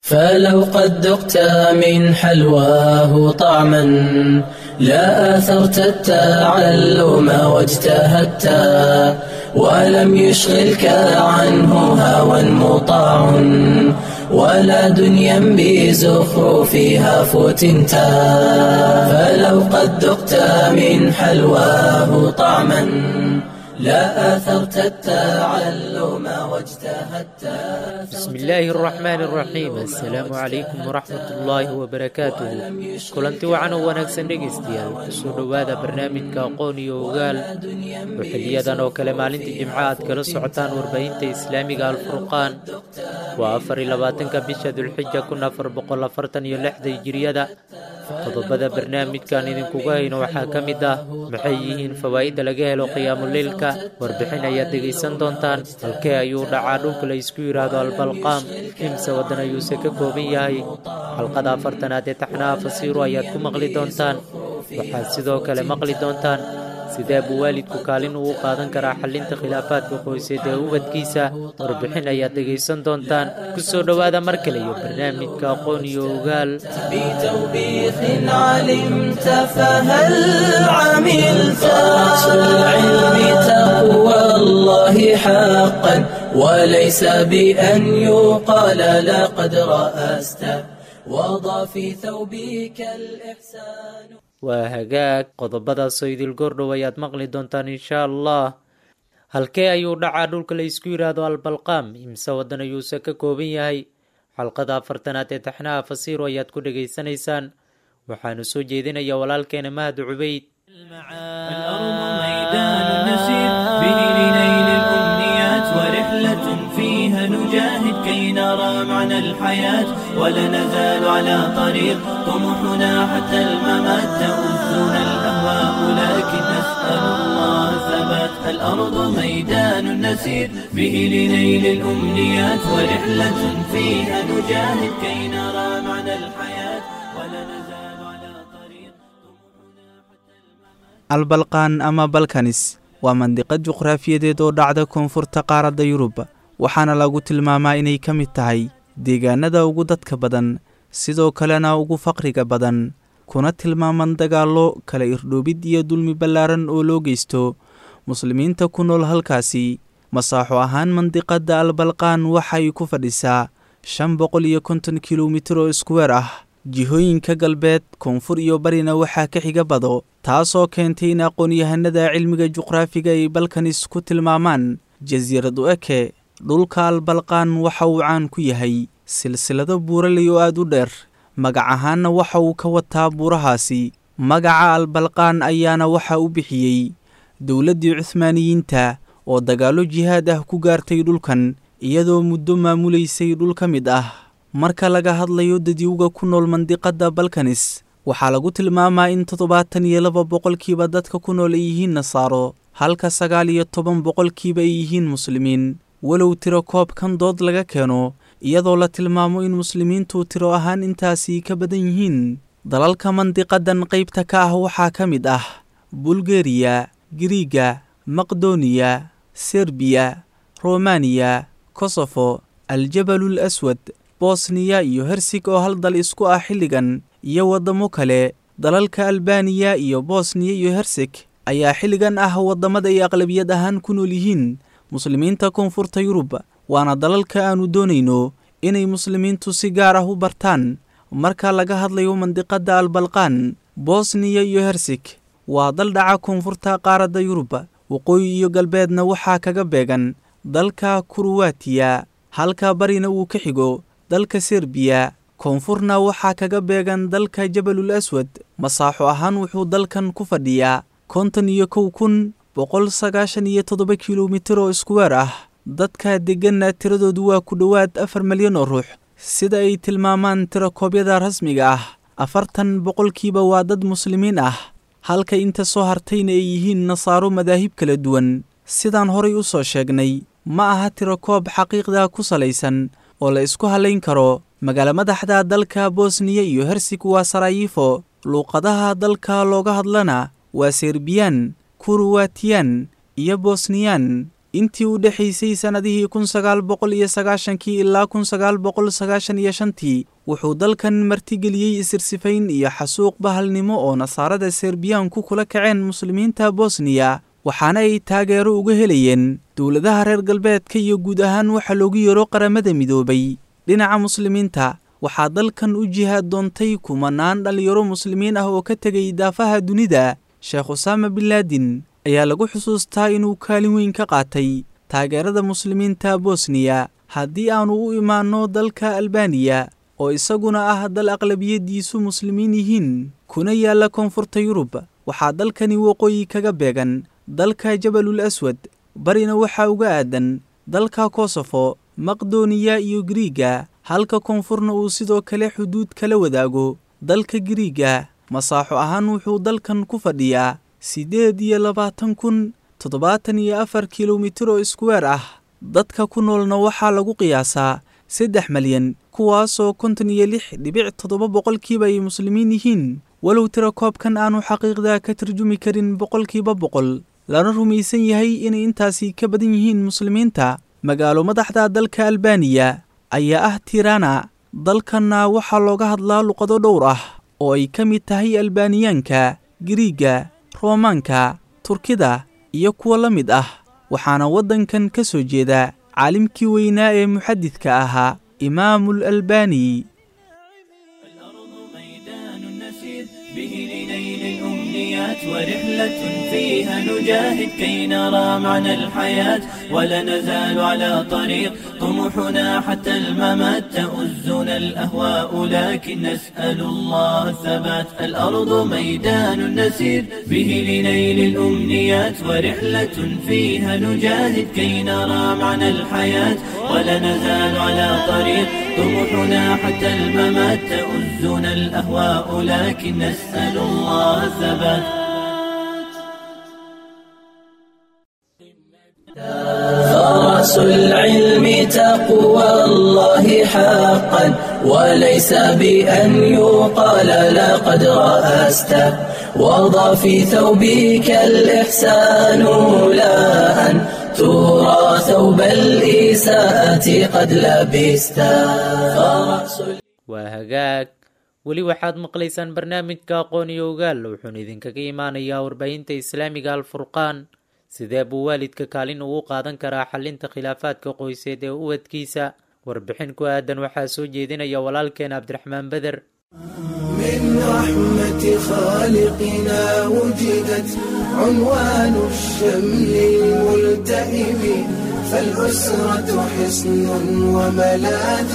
فلو قد ذقت من حلواه طعما لا آثرت التعلم واجتهدت ولم يشغلك عنه هوى مطاع ولا دنيا بزخرفها فتنت فلو قد ذقت من حلواه طعما لا آثرت التعلم واجتهدت بسم الله الرحمن الرحيم السلام عليكم ورحمة الله وبركاته kulanti wacan oo wanaagsan dhegaystayaal kusoo dhowaada barnaamijka aqoon iyo ogaal oo xiliyadan oo kale maalintii jimco aad kala socotaan warbaahinta islaamiga alfurqaan waa afar iyo labaatanka bisha dulxija kun afar boqol afartan iyo lixda hijiriyada qodobada barnaamijkan idinkugu hayno waxaa ka mid ah maxay yihiin fawaa'idda laga helo qiyaamuleylka warbixin ayaad dhegaysan doontaan halkee ayuu dhacaa dhulka la isku yidhaahdo albalqaam imse waddan ayuuse ka kooban yahay xalqada afartanaad ee taxnaha fasiiru ayaad ku maqli doontaan waxaad sidoo kale maqli doontaan sidee buu waalidku kaalin ugu qaadan karaa xallinta khilaafaadka qoyseed ee ubadkiisa warbixin ayaad dhegaysan doontaan ku soo dhowaada mar kale iyo barnaamijka aqoon iyo ogaal بتوبيخ علمت فهل عملت أصل العلم تقوى الله حقا وليس بأن يقال لقد رأست وضع في ثوبك الإحسان waa hagaag qodobadaasoo idil goordhow ayaad maqli doontaan inshaa allah halkee ayuu dhacaa dhulka la isku yidhaahdo albalqaam imse waddan ayuuse ka kooban yahay xalqada afartanaad ee taxnaha fasiiru ayaad ku dhegaysanaysaan waxaanu soo jeedinaya walaalkeena mahad cubayd الأرض ميدان نسير به لنيل الأمنيات ورحلة فيها نجاهد كي نرى معنى الحياة ولا نزال على طريق طموحنا حتى الممات تؤذنا الأهواء لكن نسأل الله ثبات الأرض ميدان نسير به لنيل الأمنيات ورحلة فيها نجاهد كي نرى معنى الحياة ولا نزال على طريق طموحنا حتى الممات albalqaan ama balkanis waa mandiqad juqraafiyadeed oo dhacda koonfurta qaaradda yurub waxaana lagu tilmaamaa inay ka mid tahay deegaanada ugu dadka badan sidoo kalena ugu faqriga badan kuna tilmaaman dagaallo kala irdhoobid iyo dulmi ballaaran oo loo geysto muslimiinta ku nool halkaasi masaaxo ahaan mandiqadda albalqaan waxay ku fadhisaa shan boqol iyo konton kilomitir oo iskuweer ah jihooyinka galbeed koonfur iyo barina waxaa ka xiga bado taasoo keentay in aqoon-yahanada cilmiga juqraafiga ay balkanis ku tilmaamaan jasiirad u eke dhulka albalqaan waxa uu caan ku yahay silsilado buuraley oo aad u dheer magac ahaanna waxa uu ka wataa buurahaasi magaca albalqaan ayaana waxa u bixiyey dowladdii cuhmaaniyiinta oo dagaallo jihaad ah ku gaartay dhulkan iyadoo muddo maamulaysay dhul ka mid ah marka laga hadlayo dadyowga ku nool mandiqadda balkanis waxaa lagu tilmaamaa in toddobaatan iyo laba boqolkiiba dadka ku nool ay yihiin nasaaro halka sagaal iyo toban boqolkiiba ay yihiin muslimiin walow tiro koobkan dood laga keeno iyadoo la tilmaamo in muslimiintu tiro ahaan intaasi ka badan yihiin dalalka mandiqadan qaybta ka ah waxaa ka mid ah bulgeriya giriiga maqdoniya serbiya romaniya kosofo aljabalul aswad bosniya iyo hersig oo hal dal isku ah xilligan iyo waddamo kale dalalka albaniya iyo bosniya iyo herseg ayaa xilligan ah waddamada ay aqlabiyad ahaan ku nool yihiin muslimiinta koonfurta yurub waana dalalka aannu doonayno inay muslimiintu si gaar ah u bartaan marka laga hadlayo mandiqadda albalqaan bosniya iyo herseg waa dal dhaca koonfurta qaaradda yurub waqooyi iyo galbeedna waxaa kaga beegan dalka kuruwatiya halka barina uu ka xigo dalka serbiya koonfurna waxaa kaga beegan dalka jabalul aswad masaaxo ahaan wuxuu dalkan ku fadhiyaa konton iyo kow kun boqol sagaashan iyo toddoba kilomitir oo iskuweer ah dadka degganna tiradoodu waa ku dhowaad afar milyan oo ruux sida ay tilmaamaan tirakoobyada rasmiga ah afartan boqolkiiba waa dad muslimiin ah halka inta soo hartayna ay yihiin nasaaro madaahib kala duwan sidaan horay u soo sheegnay ma aha tirakoob xaqiiqda ku salaysan oo la isku hallayn karo magaalo madaxda dalka bosniya iyo hersig waa sarayifo luuqadaha dalka looga hadlana waa serbiyaan kuruwatiyan iyo bosniyaan intii u dhexaysay sannadihii kun sagaal boqol iyo sagaashankii ilaa kun sagaal boqol sagaashan iyo shantii wuxuu dalkan martigeliyey isirsifayn iyo xasuuq bahalnimo oo nasaarada serbiyaanku kula kaceen muslimiinta bosniya waxaana ay taageero uga helayeen dowladaha reer galbeedka iyo guud ahaan waxa loogu yeero qaramada midoobay dhinaca muslimiinta waxaa dalkan u jihaad doontay kumanaan dhallinyaro muslimiin ah oo ka tegay daafaha dunida sheekh usaama binlaadin ayaa lagu xusuustaa inuu kaalin weyn ka qaatay taageerada muslimiinta bosniya haddii aannu u imaanno dalka albaniya oo isaguna ah dal aqlabiyadiisu muslimiin yihiin kuna yaalla koonfurta yurub waxaa dalkani waqooyi kaga beegan dalka jabalul aswad barina waxaa uga aadan dalka kosofo maqdoniya iyo giriiga halka koonfurna uu sidoo kale xuduud kala wadaago dalka giriiga masaaxo ahaan wuxuu dalkan ku fadhiyaa siddeed iyo labaatan kun toddobaatan iyo afar kilomitir oo iskuweer ah dadka ku noolna waxaa lagu qiyaasaa saddex malyan kuwaasoo konton iyo lix dhibic toddoba boqolkiiba ay muslimiin yihiin walow tira koobkan aanu xaqiiqda ka tarjumi karin boqolkiiba boqol lana rumaysan yahay inay intaasi ka badan yihiin muslimiinta magaalo madaxda dalka albaniya ayaa ah tirana dalkanna waxaa looga hadlaa luqado dhowr ah oo ay ka mid tahay albaaniyaanka giriiga roomaanka turkida iyo kuwa la mid ah waxaana waddankan ka soo jeeda caalimkii weynaa ee muxadidka ahaa imaamul albani ورحلة فيها نجاهد كي نرى معنى الحياة ولا نزال على طريق طموحنا حتى الممات تؤزنا الأهواء لكن نسأل الله الثبات الأرض ميدان نسير به لنيل الأمنيات ورحلة فيها نجاهد كي نرى معنى الحياة ولا نزال على طريق طموحنا حتى الممات تؤزنا الأهواء لكن نسأل الله الثبات فرس العلم تقوى الله حقا وليس بأن يقال لقد رأست وضع في ثوبك الإحسان لا أن ترى ثوب الإساءة قد لبست فرس waa hagaag weli waxaad maqlaysaan barnaamijka aqoon iyo ogaal wuxuuna idinkaga imaanayaa warbaahinta islaamiga alfurqaan sidee buu waalidka kaalin ugu qaadan karaa xalinta khilaafaadka qoyseed ee ubadkiisa warbixin ku aadan waxaa soo jeedinaya walaalkeen cabdiraxmaan beder من رحمة خالقنا وجدت عنوان الشمل الملتئم فالأسرة حصن وملاذ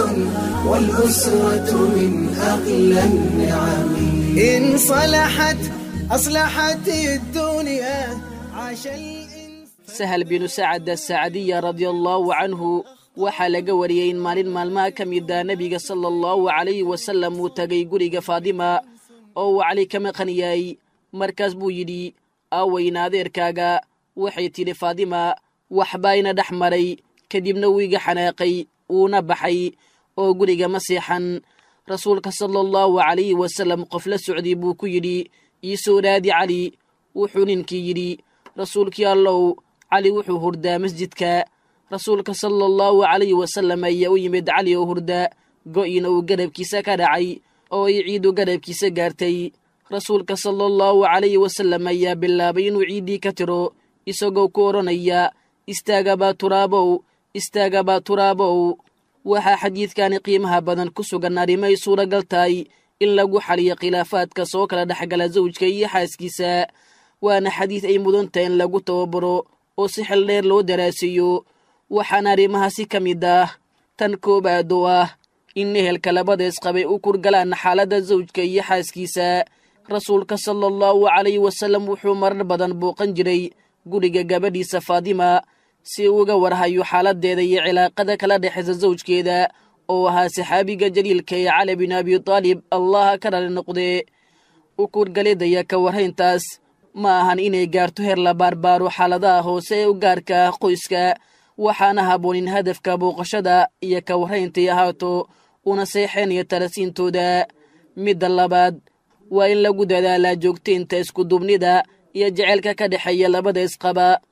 والأسرة من أغلى النعم إن صلحت أصلحت الدنيا عاش الإنسان sahal binu sacad asacadiya radiallaahu canhu waxaa laga wariyey in maalin maalmaha ka mida nebiga sala allahu calayhi wasallam uu tegay guriga faadima oo uu cali ka maqan yahay markaas buu yidhi aaweyna adeerkaaga waxay tidhi faadima waxbaa ina dhex maray kadibna wuu iga xanaaqay wuuna baxay oo guriga ma seexan rasuulka sala allahu calayhi wasallam qof la socday buu ku yidhi ii soo raadi cali wuxuu ninkii yidhi rasuulkii allow cali wuxuu hurdaa masjidka rasuulka sala allahu calayhi wasallam ayaa u yimid cali oo hurda go'ina uu garabkiisa ka dhacay oo ay ciidu garabkiisa gaartay rasuulka sala allahu calayhi wasallam ayaa bilaabay inuu ciiddii ka tiro isagoo ku odhanaya istaagabaa turaabow istaagabaa turaabow waxaa xadiidkani qiimaha badan ku sugan arrimay suuragal tahay in lagu xaliyo khilaafaadka soo kala dhexgala sawjka iyo xaaskiisa waana xadiid ay mudan tahay in lagu tababaro oo si xel dheer loo daraasiyo waxaana arrimahaasi ka mid ah tan koowaad oo ah in ehelka labadays qabay u kurgalaan xaaladda sawjka iyo xaaskiisa rasuulka sala allahu calayhi wasallam wuxuu marar badan booqan jiray guriga gabadhiisa faadima si uga warhayo xaaladdeeda iyo cilaaqada kala dhexaysa sawjkeeda oo ahaa saxaabiga jaliilka ee cali bin abi taalib allaha ka dhali noqdee u kurgalidaya ka warhayntaas ma ahan inay gaarto heer la baarbaaro xaaladaha hoose ee u gaarka ah qoyska waxaana haboonin hadafka booqashada iyo ka warrayntay ahaato una seexeenaya talasiintooda midda labaad waa in lagu dadaalaa joogtaynta iskuduubnida iyo jeceylka ka dhexeeya labada isqaba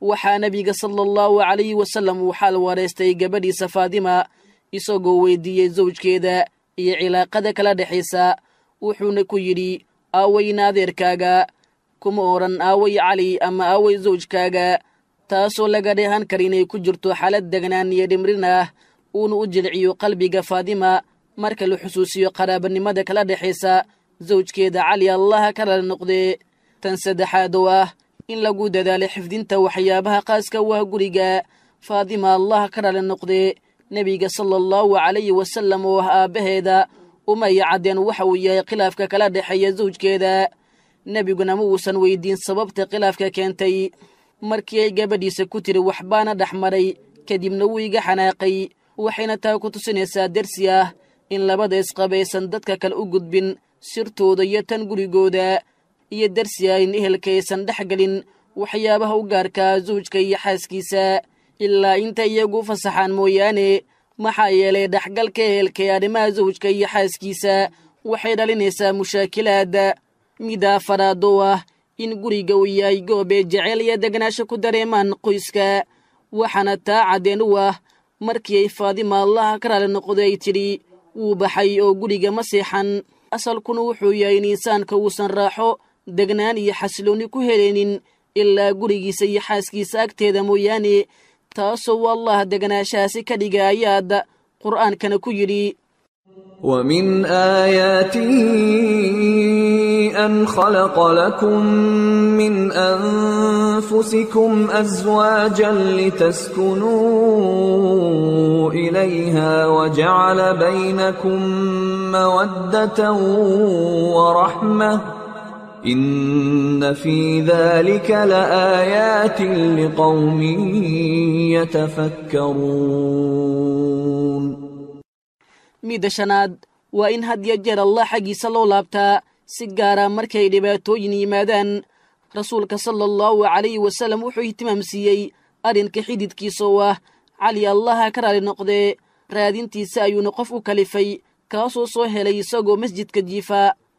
waxaa nebiga sala allahu calayhi wasallam uu xaal wareystay gabadhiisa faadima isagoo weydiiyey sawjkeeda iyo cilaaqada kala dhexaysa wuxuuna ku yidhi aawayna adeerkaaga kuma odhan aaway cali ama aaway sawjkaaga taasoo laga dheehan kara inay ku jirto xaalad degnaan iyo dhimrin ah uuna u jilciyo qalbiga faadima marka la xusuusiyo qaraabanimada kala dhexaysa sawjkeeda cali allaha kala noqdee tan saddexaad oo ah in lagu dadaalo xifdinta waxyaabaha qaaska u ah guriga faadima allah ka dhali noqdee nebiga sala allahu calayhi wasallam oo ah aabbaheeda umaya caddeen waxa uu yahay khilaafka kala dhexeeya sawjkeeda nebiguna ma uusan weydiin sababta khilaafka keentay markii ay gabadhiisa ku tiri waxbaana dhex maray kadibna wuu iga xanaaqay waxayna taa ku tusinaysaa dersi ah in labada isqabaysan dadka kale u gudbin sirtooda iyo tan gurigooda iyo dersi ah in ehelka aysan dhex gelin waxyaabaha u gaarkaa sawjka iyo xaaskiisa ilaa inta iyagu u fasaxaan mooyaane maxaa yeelay dhexgalka ehelka ee arrimaha sawjka iyo xaaskiisa waxay dhalinaysaa mushaakilaad mida afaraad oo ah in guriga uu yahay goobee jeceyl iyo degnaasho ku dareemaan qoyska waxaana taa caddeen u ah markii ay faadima allaha ka raali noqday ay tidhi wuu baxay oo guriga ma seexan asalkuna wuxuu yahay in insaanka uusan raaxo degnaan iyo xasiloonni ku helaynin ilaa gurigiisa iyo xaaskiisa agteeda mooyaane taasoo allah degnaashahaasi ka dhiga ayaad qur'aankana ku yidhi ومن آياته أن خلق لكم من أنفسكم أزواجا لتسكنوا إليها وجعل بينكم مودة ورحمة إن في ذلك لآيات لقوم يتفكرون midda shanaad waa in had yo jeer allah xaggiisa loo laabtaa si gaara markay dhibaatooyin yimaadaan rasuulka sala allahu calayhi wasallam wuxuu ihtimaamsiiyey arrinka xididkiisa oo ah cali allaha ka raali noqdee raadintiisa ayuuna qof u kalifay kaasoo soo helay isagoo masjidka jiifa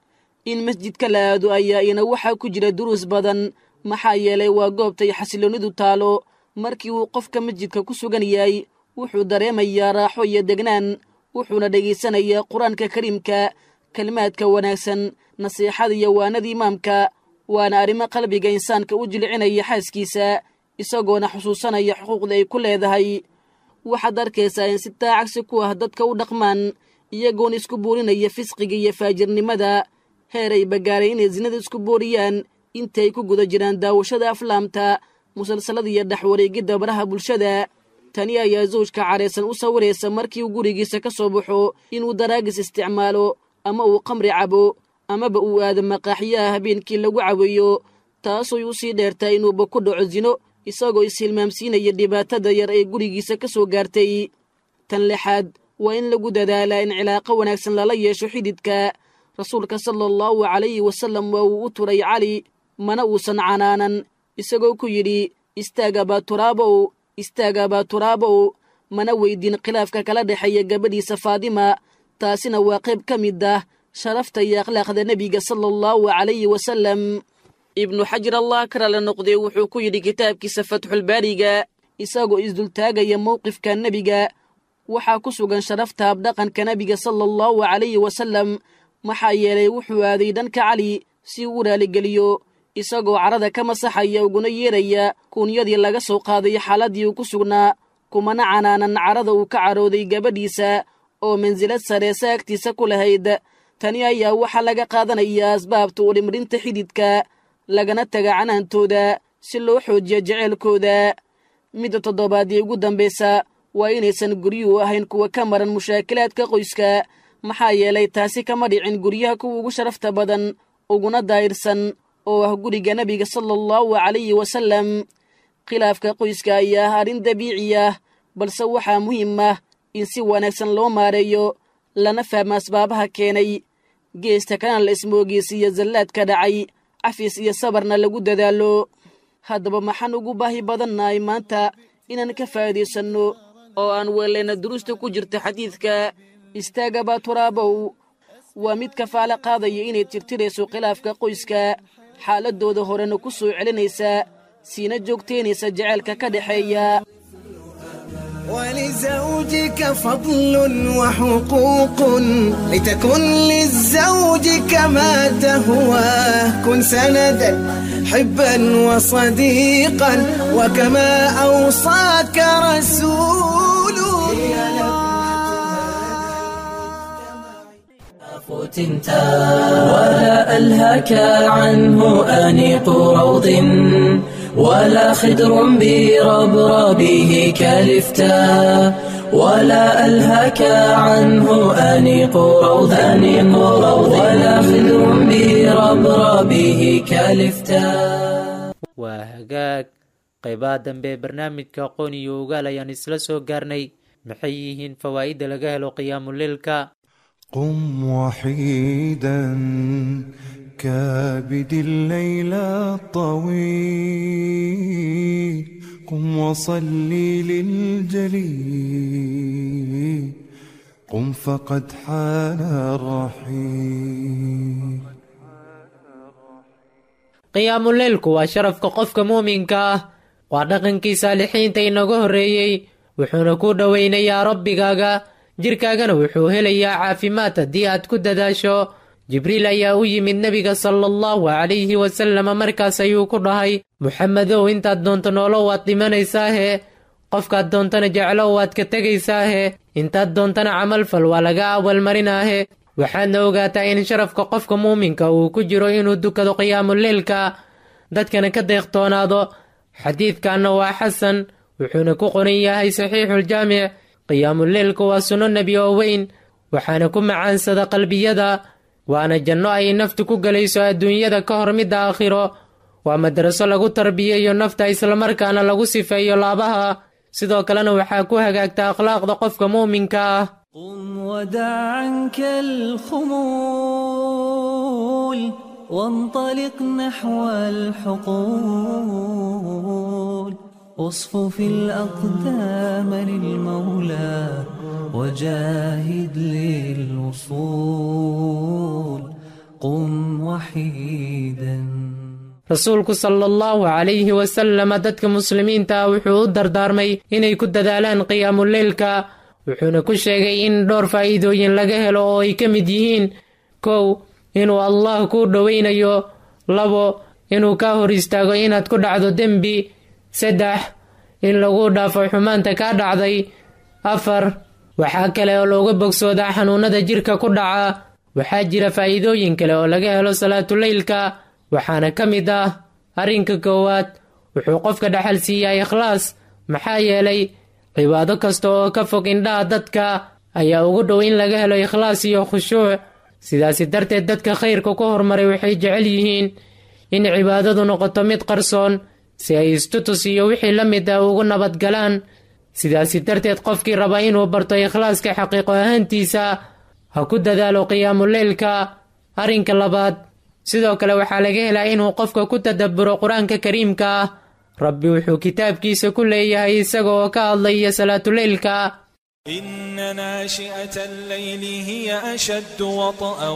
in masjidka la aado ayaa ina waxaa ku jira duruus badan maxaa yeelay waa goobtay xasiloonnidu taalo markii uu qofka masjidka ku sugan yahay wuxuu dareemayaa raaxo iyo degnaan wuxuuna dhegaysanayaa qur-aanka kariimka kelimaadka wanaagsan nasiixada iyo waanada imaamka waana arrimo qalbiga insaanka u jilcinaya xaaskiisa isagoona xusuusanaya xuquuqda ay ku leedahay waxaad arkaysaa in si taa cagsi ku ah dadka u dhaqmaan iyagoona isku boorinaya fisqiga iyo faajirnimada heeray bagaaray inay sinada isku booriyaan intay ku guda jiraan daawashada aflaamta musalsalada iyo dhexwareegidda baraha bulshada tani ayaa zawjka caraysan u sawiraysa markii uu gurigiisa ka soo baxo inuu daraagis isticmaalo ama uu qamri cabo amaba uu aado maqaaxyaha habeenkii lagu caweeyo taasooy u sii dheertaa inuuba ku dhaco sino isagoo ishilmaamsiinaya dhibaatada yar ee gurigiisa ka soo gaartay tan lixaad waa in lagu dadaalaa in cilaaqo wanaagsan lala yeesho xididka rasuulka sala allahu calayhi wasallam waa uu u turay cali mana uusan canaanan isagoo ku yidhi istaagabaa turaabow istaagabaa turaabow mana weydiin khilaafka kala dhexeeya gabadhiisa faadima taasina waa qayb ka mid ah sharafta iyo akhlaaqda nebiga sala allahu calayhi wasallam ibnu xajar allah karale noqdee wuxuu ku yidhi kitaabkiisa fatxulbaariga isagoo isdultaagaya mowqifka nebiga waxaa ku sugan sharafta habdhaqanka nebiga sala allahu calayhi wasallam maxaa yeelay wuxuu aaday dhanka cali si uu u raaligeliyo isagoo carada ka masaxaya uguna yeeraya kuunyadii laga soo qaaday xaaladdii uu ku sugnaa kumana canaanan carada uu ka carooday gabadhiisa oo mansilad sareesa agtiisa ku lahayd tani ayaa waxaa laga qaadanayaa asbaabta u dhimrinta xididka lagana taga canaantooda si loo xoojiyo jeceylkooda midda toddobaadii ugu dambaysa waa inaysan guryuhu ahayn kuwa ka maran mushaakilaadka qoyska maxaa yeelay taasi kama dhicin guryaha kuwa ugu sharafta badan uguna daayirsan oo ah guriga nebiga sala allahu calayhi wasallam khilaafka qoyska ayaa ah arrin dabiici ah balse waxaa muhiim ah in si wanaagsan loo maareeyo lana fahmo asbaabaha keenay geesta kalena la ismoogeysiiyo zallaadka dhacay cafis iyo sabarna lagu dadaalo haddaba maxaan ugu baahi badannahay maanta inaan ka faa'iidaysanno oo aan weellayna duruusta ku jirta xadiidka istaagabaa turaabow waa mid kafaalo qaadaya inay tirtirayso khilaafka qoyska xaaladooda horena ku soo celinaysa siina joogteynaysa jaceylka ka dhexeeya ولزوجك فضل وحقوق لتكن للزوج كما تهواه كن سندا حبا وصديقا وكما أوصاك رسول فتنتا ولا ألهك عنه أنيق روض ولا خدر بربربه كلفتا ولا ألهك عنه أنيق روض أنيق روض ولا خدر بربربه كلفتا waa hagaag qaybaha dambe ee barnaamijka aqoon iyo ogaal ayaan isla soo gaarnay maxay yihiin fawaa'idda laga helo qiyaamuleylka قم وحيدا كابد الليل الطويل قم وصلي للجليل قم فقد حان الرحيل qiyaamuleylku waa sharafka qofka muuminka ah waa dhaqankii saalixiinta inaga horreeyey wuxuuna ku dhowaynayaa rabbigaaga jirkaagana wuxuu helayaa caafimaad haddii aad ku dadaasho jibriil ayaa u yimid nebiga sala allahu calayhi wasalama markaas ayuu ku dhahay muxamedow intaad doonto noolo waad dhimanaysaahe qofkaad doontana jeclo waad ka tegaysaahe intaad doontana camalfal waa laga awalmarinaahe waxaadna ogaataa in sharafka qofka muuminka uu ku jiro inuu dukado qiyaamuleylka dadkana ka deeqtoonaado xadiidkanna waa xasan wuxuuna ku qoran yahay saxiixuljaamic qiyaamuleylku waa sunno nebi oo weyn waxaana ku macaansada qalbiyada waana janno ay naftu ku gelayso adduunyada ka hor midda aakhiro waa madraso lagu tarbiyeeyo nafta islamarkaana lagu sifeeyo laabaha sidoo kalena waxaa ku hagaagta akhlaaqda qofka muuminka ah قم ودع عنك الخمول وانطلق نحو الحقول اصفف الأقدام للمولى وجاهد للوصول قم وحيدا rasuulku sala allahu calayhi wasalama dadka muslimiinta ah wuxuu u dardaarmay inay ku dadaalaan qiyaamuleylka wuxuuna ku sheegay in dhowr faa'iidooyin laga helo oo ay ka mid yihiin kow inuu allah kuu dhowaynayo labo inuu kaa hor istaago inaad ku dhacdo dembi saddex in lagu dhaafo xumaanta kaa dhacday afar waxaa kale oo looga bogsoodaa xanuunada jirka ku dhaca waxaa jira faa'iidooyin kale oo laga helo salaatuleylka waxaana ka mid ah arrinka koowaad wuxuu qofka dhaxal siiyaa ikhlaas maxaa yeelay cibaado kasta oo ka fog indhaha dadka ayaa ugu dhow in laga helo ikhlaas iyo khushuuc sidaasi darteed dadka khayrka ku hormaray waxay jecel yihiin in cibaadadu noqoto mid qarsoon si ay istutus iyo wixii la mid ah ugu nabadgalaan sidaasi darteed qofkii raba inuu barto ikhlaaska xaqiiqo ahaantiisa ha ku dadaalo qiyaamuleylka arrinka labaad sidoo kale waxaa laga helaa inuu qofka ku tadabburo qur-aanka kariimka ah rabbi wuxuu kitaabkiisa ku leeyahay isaga oo ka hadlaya salaatuleylka إن ناشئة الليل هي أشد وطئا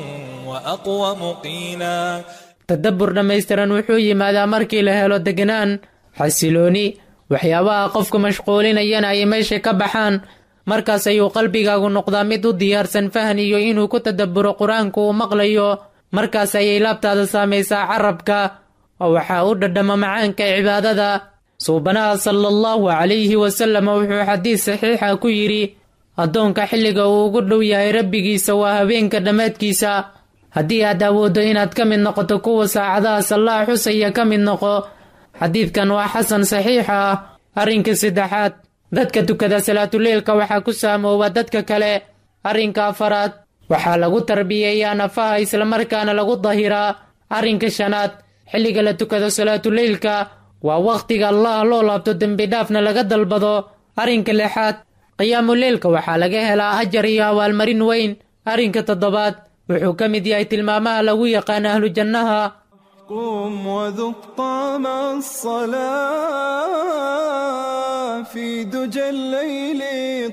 وأقوم قيلا tadabbur dhammaystiran wuxuu yimaadaa markii la helo degnaan xasilooni waxyaabaha qofka mashquulinayana ay meesha ka baxaan markaas ayuu qalbigaagu noqdaa mid u diyaarsan fahan iyo inuu ku tadabburo qur-aanku uu maqlayo markaas ayay laabtaada saamaysaa carabka oo waxaa u dhadhama macaanka cibaadada suubanaha sala allahu calayhi wasallam wuxuu xadiis saxiixa ku yidhi addoonka xilliga uu ugu dhow yahay rabbigiisa waa habeenka dhammaadkiisa haddii aad awooddo inaad ka mid noqoto kuwa saacadaha sallaha xusaya ka mid noqo xadiidkan waa xasan saxiixa ah arrinka saddexaad dadka tukada salaatuleylka waxaa ku saamooba dadka kale arrinka afaraad waxaa lagu tarbiyeeyaa nafaha islamarkaana lagu dahiraa arrinka shanaad xilliga la tukado salaatuleylka waa wakhtiga allah loo laabto dembidhaafna laga dalbado arrinka lixaad qiyaamuleylka waxaa laga helaa ajar iyo abaalmarin weyn arrinka toddobaad wuxuu ka mid yahay tilmaamaha lagu yaqaan ahlu jannaha قم وذق طعم الصلاة في دجى الليل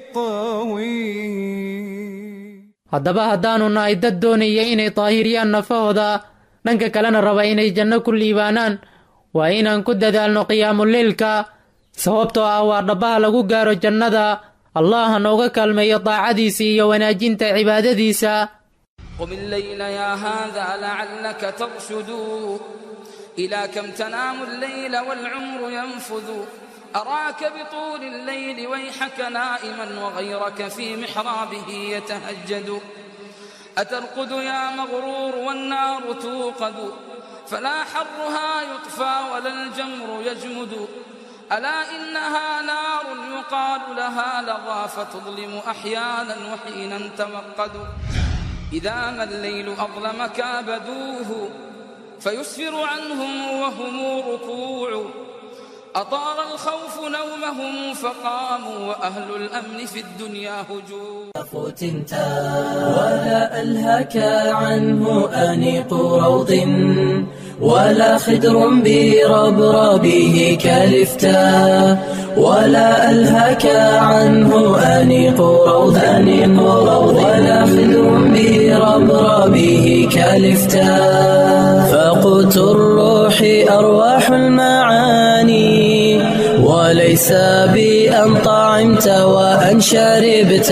الطويل haddaba haddaannu nahay dad doonaya inay daahiriyaan nafahooda dhanka kalena raba inay janno ku liibaanaan waa inaan ku dadaalno qiyaamuleylka sababtoo ah waa dhabbaha lagu gaaro jannada allah nooga kaalmeeyo daacadiisa iyo wanaajinta cibaadadiisa قم الليل يا هذا لعلك ترشد إلى كم تنام الليل والعمر ينفذ أراك بطول الليل ويحك نائما وغيرك في محرابه يتهجد أترقد يا مغرور والنار توقد فلا حرها يطفى ولا الجمر يجمد ألا إنها نار يقال لها لظى فتظلم أحيانا وحينا توقد إذا ما الليل أظلم كابدوه فيسفر عنهم وهم ركوع أطار الخوف نومهم فقاموا وأهل الأمن في الدنيا هجوم فتنتا ولا ألهك عنه أنيق روض ولا خدر بربربه كالفتا ولا ألهك عنه أنيق روض أنيق روض ولا خدر بربربه كالفتا فقوت الروح أرواح المعاني وليس بأن طعمت وأن شربت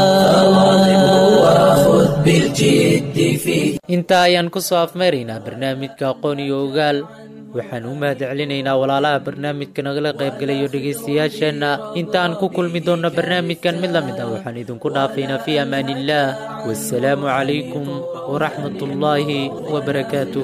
وخذ بالجد فيه intaa ayaan ku soo afmeeraynaa barnaamijka aqoon iyo ogaal waxaan u mahad celinaynaa walaalaha barnaamijka nagala qaybgalayo dhegaystayaasheenna intaan ku kulmi doonno barnaamijkan mid la mid ah waxaan idinku dhaafaynaa fii amaaniillaah wasalaamu calaykum waraxmat ullaahi wabarakaatuh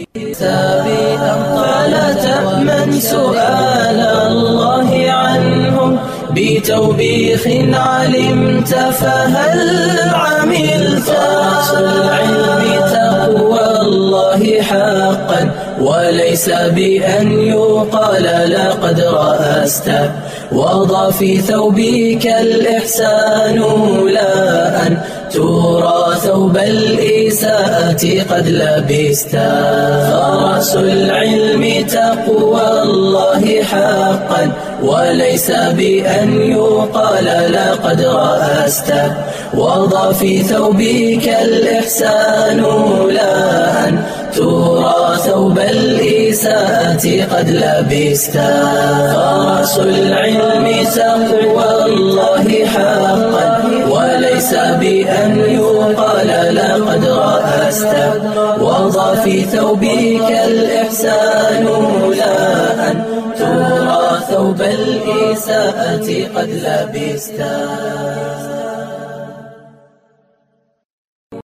فلا تأمن سؤال الله عنهم بتوبيخ علمت فهل عملت العلم تقوى الله حقا وليس بأن يقال لقد رأست وضع في ثوبك الإحسان لا أن ترى ثوب الإساءة قد لبست فرأس العلم تقوى الله حقا وليس بأن يقال لقد رأست وضع في ثوبك الإحسان لا أن ترى ثوب الإساءة قد لبست فرأس العلم تقوى الله حقا وليس بأن يقال لقد رأست وضع في ثوبك الإحسان لا أن ترى ثوب الإساءة قد لبست